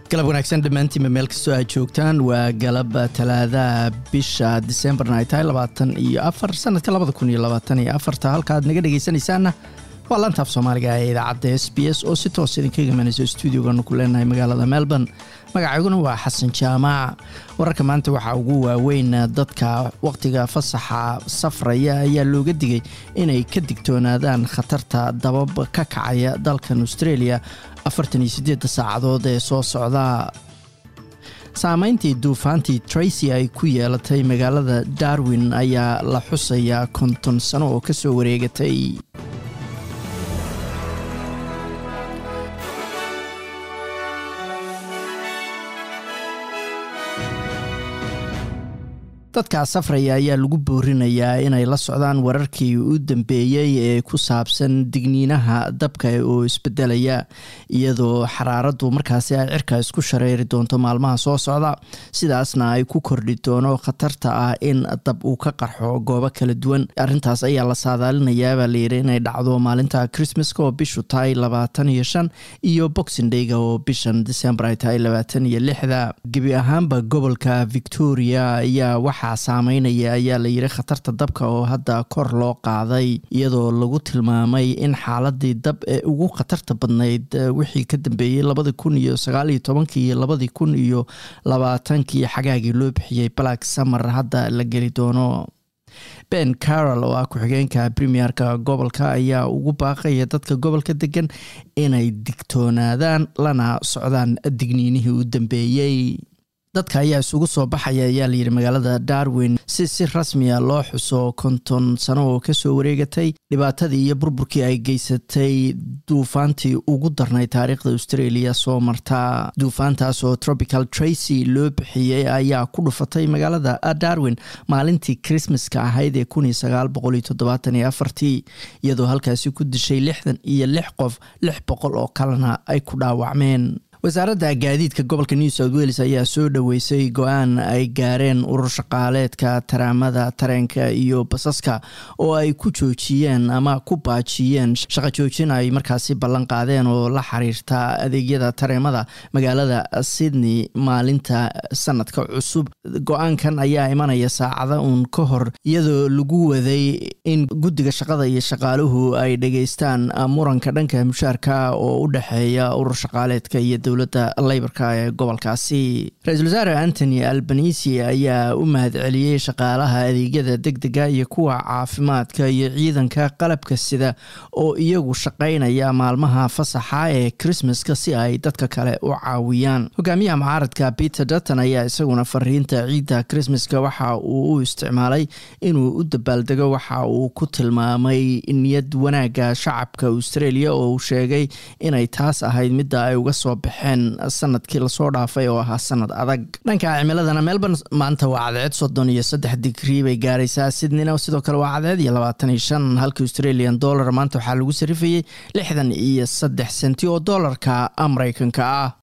galab wanaagsan dhammaantiinba meel kastoo aad joogtaan waa galab talaadaha bisha disembarna ay tahay labaatan iyo afar sanadka labada kun iyo labaatan iyo afarta halka aad naga dhegaysanaysaanna waa lantaaf soomaaliga ee idaacadda s b s oo si toos idinkaga imanayso stuudioganu ku leenahay magaalada melbourne magacayguna waa xasan jaamac wararka maanta waxaa ugu waaweyn dadka wakhtiga fasaxa safraya ayaa looga digay inay ka digtoonaadaan khatarta dabab ka kacaya dalkan australia afartan iyo sideedda saacadood ee soo socda saameyntii duufaantii tracy ay ku yeelatay magaalada darwin ayaa la xusayaa konton sano oo ka soo wareegatay dadka safraya ayaa lagu boorinayaa inay la socdaan wararkii u dambeeyey ee ku saabsan digniinaha dabka oo isbedelaya iyadoo xaraaraddu markaasi ay cirka isku shareeri doonto maalmaha soo socda sidaasna ay ku kordhi doono khatarta ah in dab uu ka qarxo goobo kala duwan arrintaas ayaa la saadaalinayaabaa layidhi inay dhacdo maalinta christmaska oo bishu tahay labaatan iyo shan iyo boxing dayga oo bishan december ay tahay labaatan iyo lixda gebi ahaanba gobolka victoria ayaa waxaa saameynaya ayaa layidhi khatarta dabka oo hadda kor loo qaaday iyadoo lagu tilmaamay in xaaladii dab ee ugu khatarta badnayd wixii ka dambeeyey labadii kun iyo sagaaliyo tobankii iyo labadii kun iyo labaatankii xagaagii loo bixiyey black summer hadda la geli doono ben carol oo ah ku-xigeenka premierka gobolka ayaa ugu baaqaya dadka gobolka degan inay digtoonaadaan lana socdaan digniinihii u dambeeyey dadka ayaa isugu soo baxaya ayaa layidhi magaalada darwin si si rasmiya loo xuso konton sano oo kasoo wareegatay dhibaatadii iyo burburkii ay geysatay duufaantii ugu darnay taariikhda australia soo marta duufaantaas oo tropical tracy loo bixiyey ayaa ku dhufatay magaalada darwin maalintii christmaska ahayd ee kun iyo sagaal boqol iyo toddobaatan iyo afartii iyadoo halkaasi ku dishay lixdan iyo lix qof lix boqol oo kalena ay ku dhaawacmeen wasaaradda gaadiidka gobolka new south wales ayaa soo dhoweysay go-aan ay gaareen urur shaqaaleedka taraamada tareenka iyo basaska oo ay ku joojiyeen ama ku baajiyeen shaqo joojin ay markaasi ballan qaadeen oo la xiriirta adeegyada tareemada magaalada sydney maalinta sanadka cusub go-aankan ayaa imanaya saacada uun ka hor iyadoo lagu waday in guddiga shaqada iyo shaqaaluhu ay dhageystaan muranka dhanka mushaarka oo u dhexeeya urur shaqaaleedka iyo dowladda leybarka ee gobolkaasi ra-iisul wasaare antony albanisi ayaa u mahadceliyey shaqaalaha adeegyada deg dega iyo kuwa caafimaadka iyo ciidanka qalabka sida oo iyagu shaqaynaya maalmaha fasaxa ee christmaska si ay dadka kale u caawiyaan hogaamiyaha mucaaradka peter dutton ayaa isaguna fariinta ciidda christmaska waxa uu u isticmaalay inuu u dabaaldego waxa uu ku tilmaamay niyad wanaagga shacabka australia oo uu sheegay inay taas ahayd midda ay uga soo baxeen sanadkii lasoo dhaafay oo ahaa sanad adag dhanka cimiladana melbourne maanta waa cadceed soddon iyo saddex digrii bay gaaraysaa sydneyna sidoo kale waa cadceed iyo labaatan iyo shan halka australian dollar maanta waxaa lagu sarifayey lixdan iyo saddex senti oo doolarka mareykanka ah